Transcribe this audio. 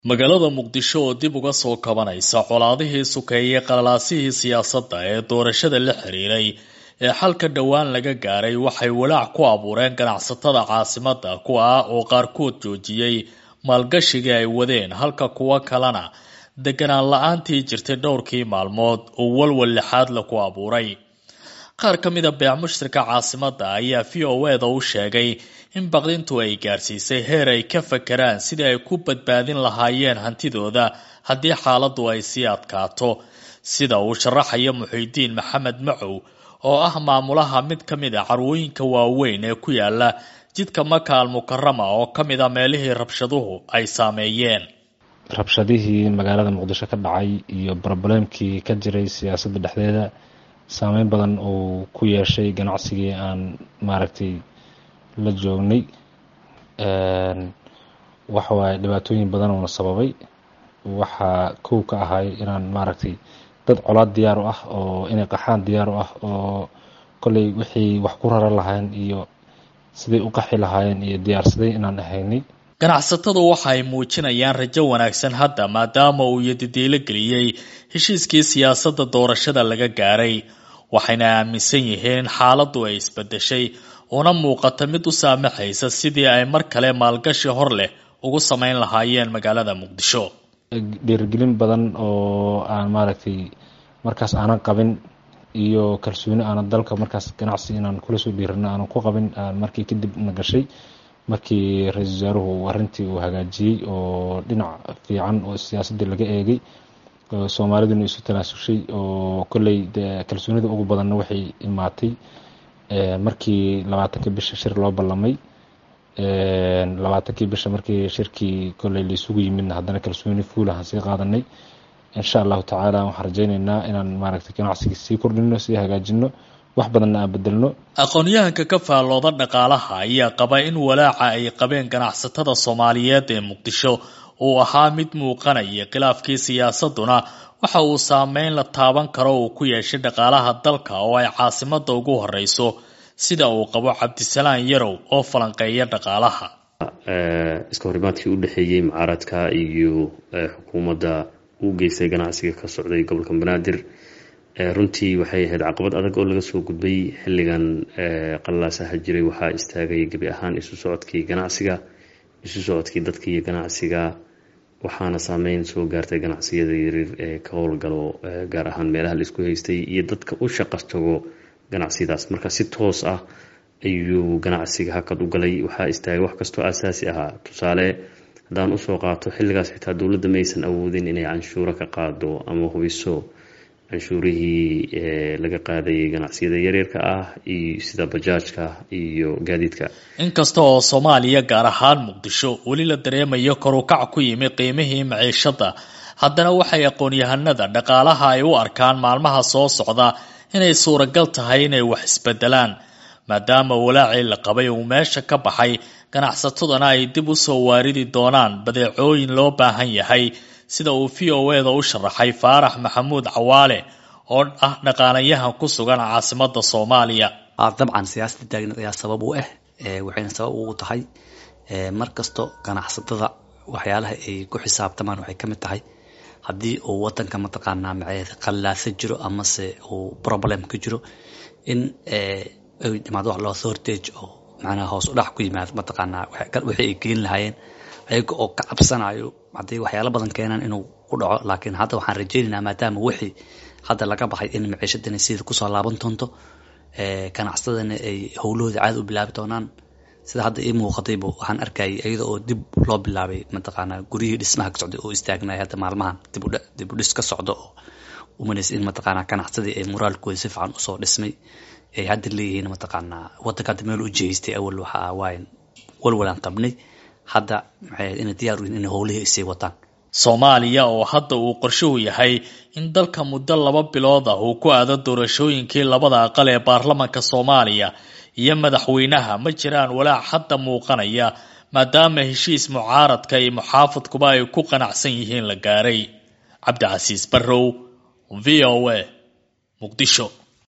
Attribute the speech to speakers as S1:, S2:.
S1: magaalada muqdisho oo dib uga soo kabanaysa colaadihii sukeeyey qalalaasihii siyaasadda ee doorashada la xiriiray ee xalka dhowaan laga gaaray waxay walaac ku abuureen ganacsatada caasimadda kuwa ah oo qaarkood joojiyey maalgashigii ay wadeen halka kuwo kalena deganaan la-aantii jirtay dhowrkii maalmood oo walwal lixaad la ku abuuray qaar ka mida beec mushtarka caasimadda ayaa v o eda u sheegay in baqdintu ay gaarsiisay heer ay ka fakeraan sidii ay ku badbaadin lahaayeen hantidooda haddii xaaladdu ay sii adkaato sida uu sharaxayo muxiidiin maxamed macow oo ah maamulaha mid ka mid a carwooyinka waaweyn ee ku yaala jidka maka al mukarama oo ka mid a meelihii rabshaduhu ay saameeyeen
S2: rabshadihii magaalada muqdisho ka dhacay iyo brobuleemkii ka jiray siyaasadda dhexdeeda saameyn badan uu ku yeeshay ganacsigii aan maaragtay la joognay waxawaaye dhibaatooyin badan uuna sababay waxaa kow ka ahay inaan maaragtay dad colaad diyaar u ah oo inay qaxaan diyaar u ah oo kolley wixii wax ku raran lahayn iyo siday u qaxi lahaayeen iyo diyaarsaday inaan ahaynay
S1: ganacsatadu waxa ay muujinayaan rajo wanaagsan hadda maadaama uu yadidiilo geliyey heshiiskii siyaasadda doorashada laga gaaray waxayna aaminsan yihiin xaaladdu ay isbedeshay una muuqata mid u saamaxaysa sidii ay mar kale maalgashi hor leh ugu samayn lahaayeen magaalada muqdisho
S2: dhiirigelin badan oo aan maaragtay markaas aanan qabin iyo kalsooni aanan dalka markaas ganacsi inaan kula soo dhiirano aanan ku qabin markii kadib na gashay markii ra-iisul wasaaruhu arrintii uu hagaajiyey oo dhinac fiican oo siyaasaddii laga eegay soomaaliduna isu tanaasushay oo kolley dee kalsoonida ugu badanna waxay imaatay markii labaatanka bisha shir loo ballamay labaatankii bisha markii shirkii kolley laisugu yimidna haddana kalsooni fuulahan sii qaadanay insha allahu tacaala waxaan rajaynaynaa inaan maaragtay ganacsigii sii kordhino sii hagaajino wax badanna aan bedelno
S1: aqoon-yahanka ka faallooda dhaqaalaha ayaa qaba in walaaca ay qabeen ganacsatada soomaaliyeed ee muqdisho uu ahaa mid muuqanaya khilaafkii siyaasaduna waxa uu saameyn la taaban karo uu ku yeeshay dhaqaalaha dalka oo ay caasimadda ugu horeyso sida uu qabo cabdisalaan yarow oo falanqeeya dhaqaalaha
S3: iska horimaadkii u dhexeeyey mucaaradka iyo xukuumadda uu geystay ganacsiga ka socday gobolka banaadir runtii waxay ahayd caqabad adag oo laga soo gudbay xilligan qalaasaha jiray waxaa istaagay gebi ahaan isu socodkii ganacsiga isu socodkii dadka iyo ganacsiga waxaana saameyn soo gaartay ganacsiyada yaryar ee ka howlgalo gaar ahaan meelaha la isku haystay iyo dadka u shaqas tago ganacsiyadaas marka si toos ah ayuu ganacsiga hakad u galay waxaa istaagay wax kastoo asaasi ahaa tusaale haddaan usoo qaato xilligaas xitaa dowladda maysan awoodin inay canshuuro ka qaado ama hubiso canshuurihii laga qaadayay ganacsiyada yaryarka ah iyo sida bajaajka iyo gaadiidka
S1: inkasta oo soomaaliya gaar ahaan muqdisho weli la dareemayo korukac ku yimi qiimihii maciishadda haddana waxay aqoon-yahanada dhaqaalaha ay u arkaan maalmaha soo socda inay suuragal tahay inay wax isbedelaan maadaama walaacii la qabay uu meesha ka baxay ganacsataduna ay dib u soo waaridi doonaan badeecooyin loo baahan yahay sida uu v o eda u sharaxay faarax maxamuud cawaale oo ah dhaqaalayahan ku sugan caasimadda soomaaliya
S4: dabcan siyaasada taagneed ayaa sabab u ah waxayna sabab ugu tahay mar kasto ganacsatada waxyaalaha ay ku xisaabtamaan waxay ka mid tahay haddii uu wadanka mataqaanaa maceed qallaasa jiro amase uu problem ka jiro in ay dhimaado wax loo sortage oo macnaha hoos u dhac ku yimaado mataqaanaa wixii ay geen lahaayeen ayaga oo ka cabsanayo hadday waxyaalo badan keenaan inuu ku dhaco laakiin hadda waxaan rajaynaynaa maadaama wixii hadda laga baxay in maciishadani sida kusoo laaban doonto ganacsadana ay howlahooda caadi u bilaabi doonaan sida hadda ii muuqatayba waxaan arkayay iyada oo dib loo bilaabay mataqaanaa guryihii dhismaha ka socday oo istaagnay hadda maalmahan dib u dhis ka socdo oo umanaysa in mataqaanaa ganacsadii ay moraalkooda si fiican usoo dhismay ay hadda leeyihiin mataqaanaa wadanka hadda meel u jeestay awal waxa waayan walwalaan qabnay hadda maxay inay diyaar u yihin inay howlihii isii wataan
S1: soomaaliya oo hadda uu qorshuhu yahay in dalka muddo laba bilood ah uu ku aado doorashooyinkii labada aqal ee baarlamanka soomaaliya iyo madaxweynaha ma jiraan walaac hadda muuqanaya maadaama heshiis mucaaradka iyo muxaafadkuba ay ku qanacsan yihiin la gaaray cabdicasiis barrow v o a muqdisho